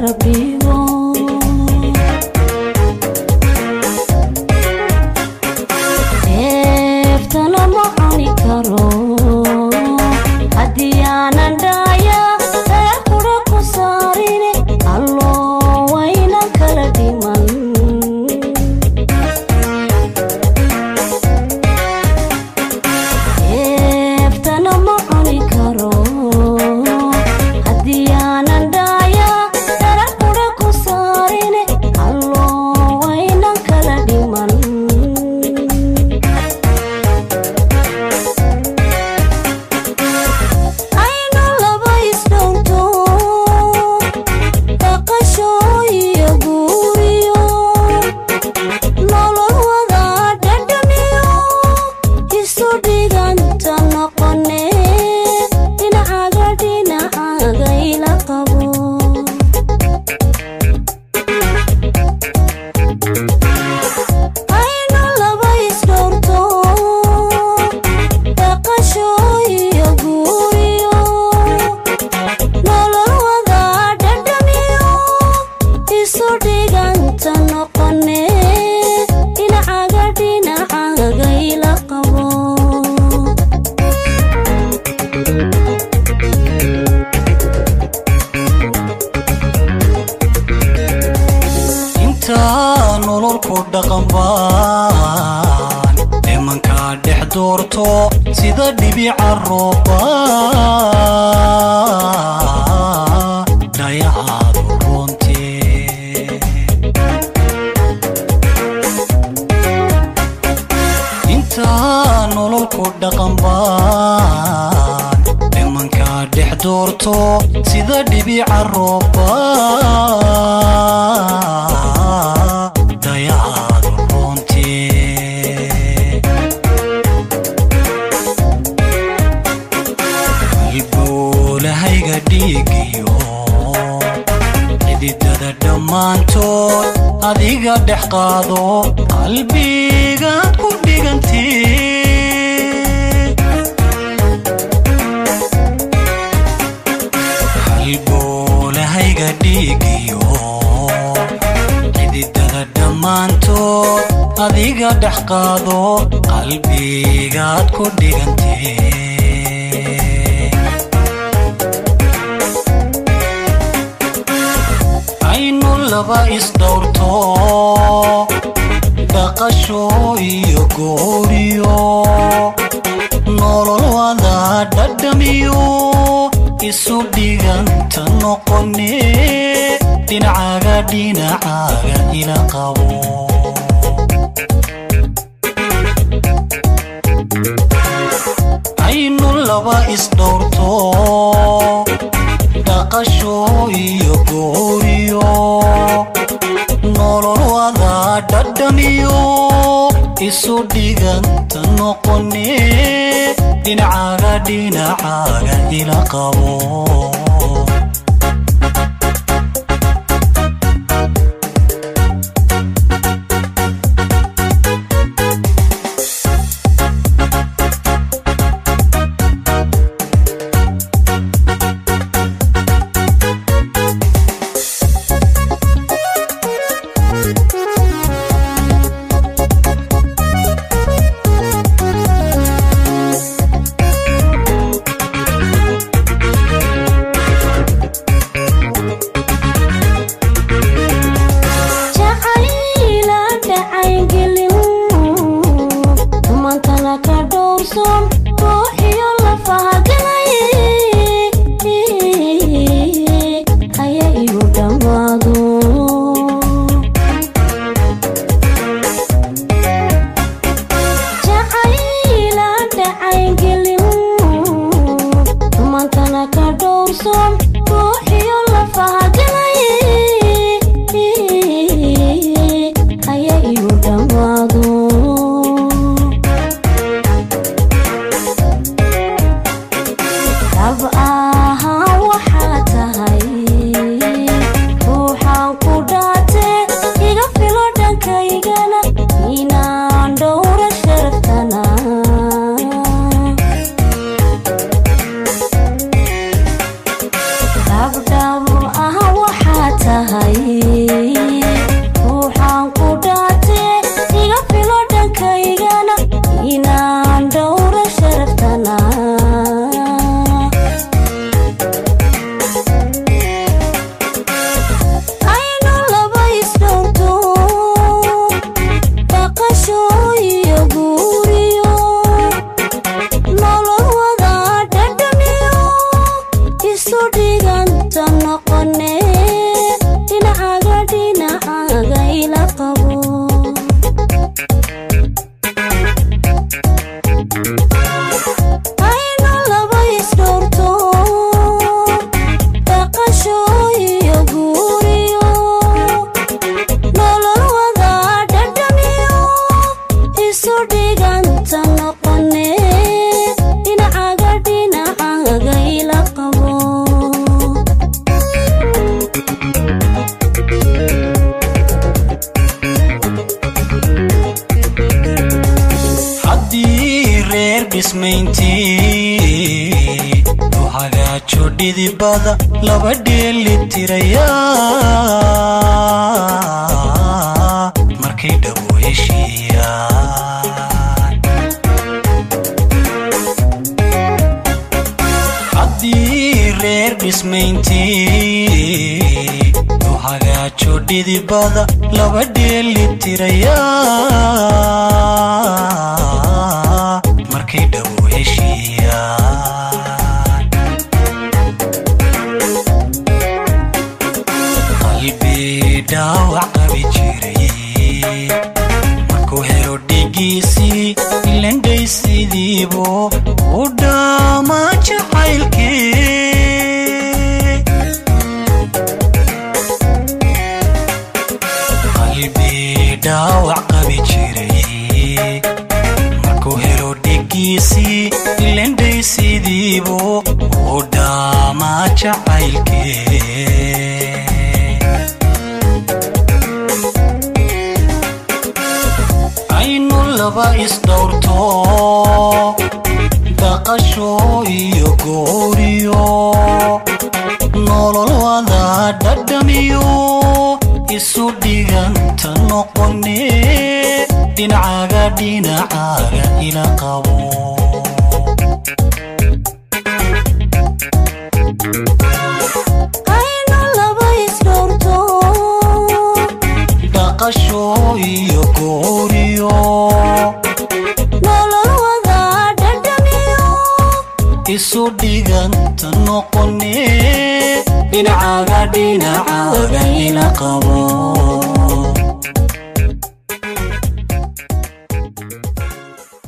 garab dhigo deeftana ma cuni karo haddii aanan dhaaya reer qura ku saarine allo waynan kala dhiman deeftana ma cuni karo haddii aanan dhaaya reer qura ku saarine allo waynan kala dhiman aynu laba isdhowto dhaqasho iyo guuriyo nolol wada dhadhamiyo isu dhiganta noqone dhinacaga dhinacaga ila qabo aynu laba isdhowrto dhaqasho iyo guuriyo nolol wada dhadhamiyo isu dhiganta noqone dhinacaga dhinacaga ila qabo intaa nololku dhaqan baan dhimankaa dhex doorto sida dhibica rooba dhayacaadu runtii intaa nololku dhaqan baan dhimankaa dhex doorto sida dhibica rooba dhayacaadu runtii halbuulahayga dhiigiyo xididada dhammaantood adiga dhex qaado qalbigaad ku dhigantee halboolahayga dhiigiyo xididada dhammaantood adiga dhex qaado qalbigaad ku dhigantee aynu laba isdhowrto dhaqasho iyo gooriyo nolol wada dhadhamiyo isu dhiganta noqone dhinacaga dhinacaga ila qabo aynu laba isdhowrto dhaqasho iyo gooriyo nolol wada dhadhamiyo isu dhiganta noqone dhinacaga dhinacaga ila qabo dhismayntii u hagaajo dhidibada laba dheeli tiraya markay dhabu heshiiyaan haddii reer dhismayntii u hagaajo dhidibada laba dheeli tiraya markay dhabu heshiiyaan qalbi dhaawac qabi jiray markuu helo dhigiisii ilandhaysidiibu u dhaama jacaylkii qalbi dhaawac qabi jiray markuu helo dhigiisii ilandhaysidiibu u dhaama jacaylkii aynu laba isdhowrto dhaqasho iyo gooriyo nolol wada dhadhamiyo isu dhiganta noqone dhinacaga dhinacaga ila qabo aynu laba isdhowrto dhaqasho iyo gooriyo nolol wada dhadhamiyo isu dhiganta noqone dhinacaga dhinacaga ila qabo